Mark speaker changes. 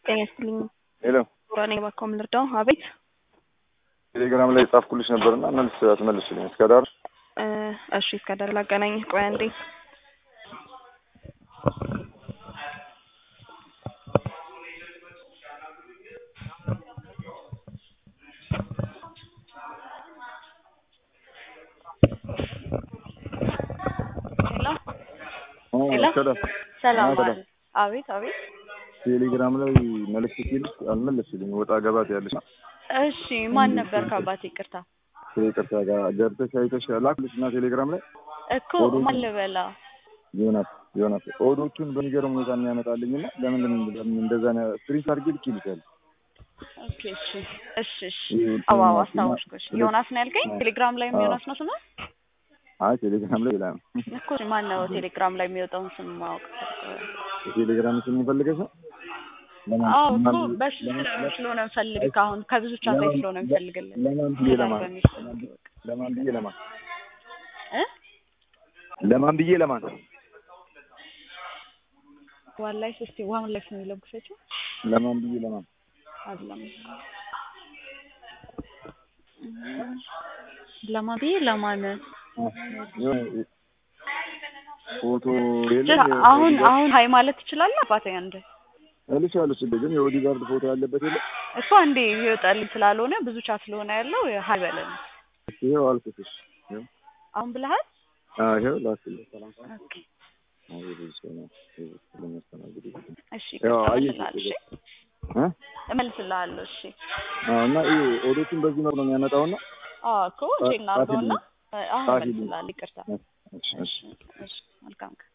Speaker 1: ጤና ይስጥልኝ።
Speaker 2: ሄሎ
Speaker 1: ቡራኔ ባካው ልርዳው? አቤት
Speaker 2: ቴሌግራም ላይ ጻፍኩልሽ ነበርና መልስ አትመልስልኝ እስከ ዳር
Speaker 1: እ እሺ እስከ ዳር ላገናኝ። ቆይ አንዴ ሄሎ ሄሎ
Speaker 2: እስከ ዳር
Speaker 1: ሰላም
Speaker 2: አዎ፣
Speaker 1: አለ። አቤት አቤት።
Speaker 2: ቴሌግራም ላይ መልዕክት ሲልሽ አልመለስልኝ ወጣ ገባት ያለሽ
Speaker 1: እሺ ማን ነበር ከአባቴ? ይቅርታ
Speaker 2: ይቅርታ ጋር ገብተሽ አይተሽ ላክልሽ እና ቴሌግራም ላይ
Speaker 1: እኮ ማን ልበላ?
Speaker 2: ዮናስ ዮናስ ኦዶቹን በሚገርም ሁኔታ የሚያመጣልኝ እና ለምንድን ለምን እንደዛ ስክሪንሾት አድርጌ ልኬልሻለሁ።
Speaker 1: ኦኬ እሺ እሺ እሺ። አዎ አዎ አስታወስኩሽ። ዮናስ ነው ያልከኝ? ቴሌግራም ላይም ዮናስ ነው ስምህ?
Speaker 2: አይ ቴሌግራም ላይ ሌላ ነው።
Speaker 1: እኮ ማን ነው ቴሌግራም ላይ የሚወጣውን ስም ማወቅ
Speaker 2: ቴሌግራም ስም ፈልገሽ ነው? ለማን-
Speaker 1: አዎ እኮ
Speaker 2: ለማን-
Speaker 1: በሱ
Speaker 2: ለማን-
Speaker 1: ስለሆነ እንፈልግ አሁን ከብዙ ቻት ላይ ስለሆነ እንፈልግልን
Speaker 2: ለማን ብዬ ለማን
Speaker 1: በሚል
Speaker 2: ለማን ብዬ ለማን
Speaker 1: እ
Speaker 2: ለማን ብዬ ለማን
Speaker 1: ዋን ላይፍ እስቲ ዋን ላይፍ ነው የሚለው ግፈችው
Speaker 2: ለማን ብዬ ለማን
Speaker 1: አይደለም ለማን ብዬ ለማን
Speaker 2: የሆነ ፎቶ የለ
Speaker 1: ጀ- አሁን አሁን ሀይ ማለት ትችላለህ አባቴ አንድ
Speaker 2: እልሻለሁ ስል ግን የኦዲጋርድ ፎቶ ያለበት የለ
Speaker 1: እኮ አንዴ ይወጣልኝ ስላልሆነ ብዙ ቻት ስለሆነ ያለው ሀይ በለን
Speaker 2: ይኸው አልኩትሽ ይኸው
Speaker 1: አሁን ብለሃል
Speaker 2: አዎ ይኸው ላክልኝ ሰላም
Speaker 1: ኦኬ
Speaker 2: አዎ ይሄ ሰው ነው ይሄ ስለሚያስተናግድ
Speaker 1: እሺ
Speaker 2: ያው አየሽ
Speaker 1: እመልስልሃለሁ እሺ
Speaker 2: እ
Speaker 1: እመልስልሃለሁ እሺ
Speaker 2: አዎ እና ይሄ ኦዶቹን በዚህ መልኩ ነው የሚያመጣውና
Speaker 1: አዎ እኮ ቼክ እናድርገውና አሁን
Speaker 2: ጻፊልኝ።
Speaker 1: እመልስልሃለሁ ይቅርታ
Speaker 2: እሺ እሺ
Speaker 1: እሺ እሺ መልካም ቀን